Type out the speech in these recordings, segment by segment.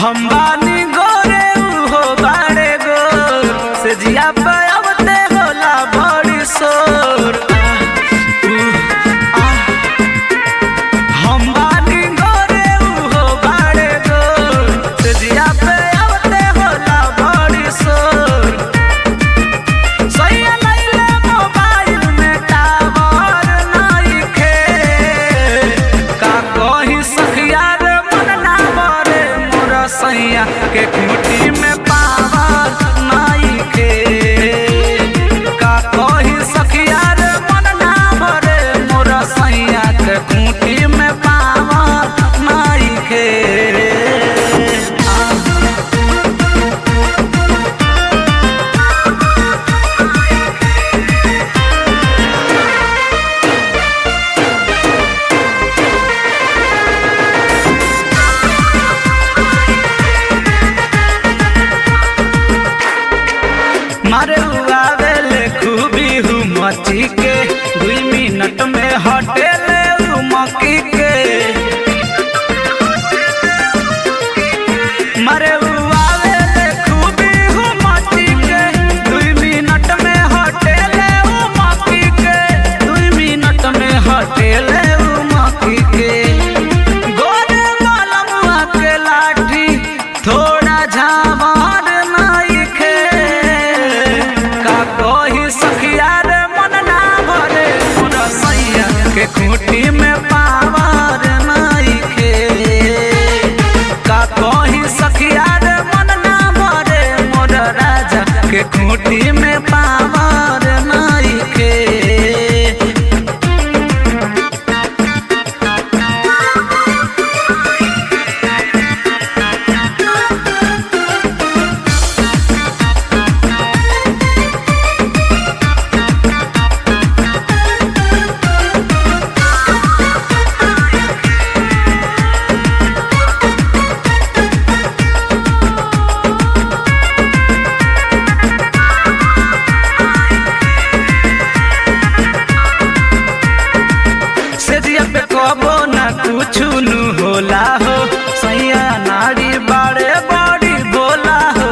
हम बानी गोरे हो बाड़े गोर से जिया पे अबते होला बड़ी शोर हम बानी गोरे हो बाड़े गोर से जिया पे अबते होला बड़ी शोर सैया लैले मोबाइल में टावर नइखे का कही सखिया रे मन ना बरे मोर सैया के खूंटी में पावर नइखे का कही सखिया रे मन ना बरे मोर सैया के खूंटी में पावर नइखे आ मारे उआवेले खूबी हूँ मची के दुई मिनट में हटेले उ मकी के मारे उआवेले खूबी हूँ मची के दुई मिनट में हटेले उ मकी के दुई मिनट में हटेले उ मकी के गोरे मलमुआ के लाठी थोड़ा झावर नइखे का कही सखिया रे मन ना भरे मोर सैया के खूंटी में पावर नइखे का कही सखिया रे मन ना भरे मोर राजा के खूंटी में पावर नइखे सेजिया पे कबो ना कुछु नु होला हो सैया नारी बाड़े बड़ी बोला हो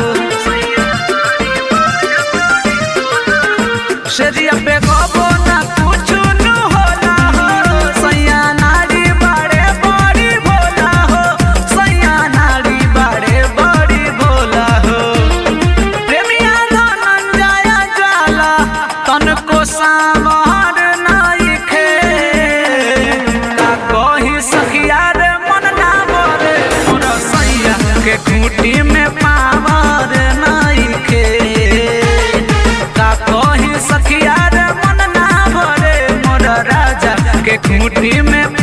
सेजिया पे कबो ना कुछु नु होला हो सैया नारी बाड़े बड़ी बोला हो सैया नारी बाड़े बड़ी बोला हो प्रेमिया धनंजय ज्वाला तनको सामर नइखे का कही सखिया रे मन ना बरे मोर सैया के खूंटी में पावर नइखे का कही सखिया रे मन ना भरे मोर राजा के खूंटी में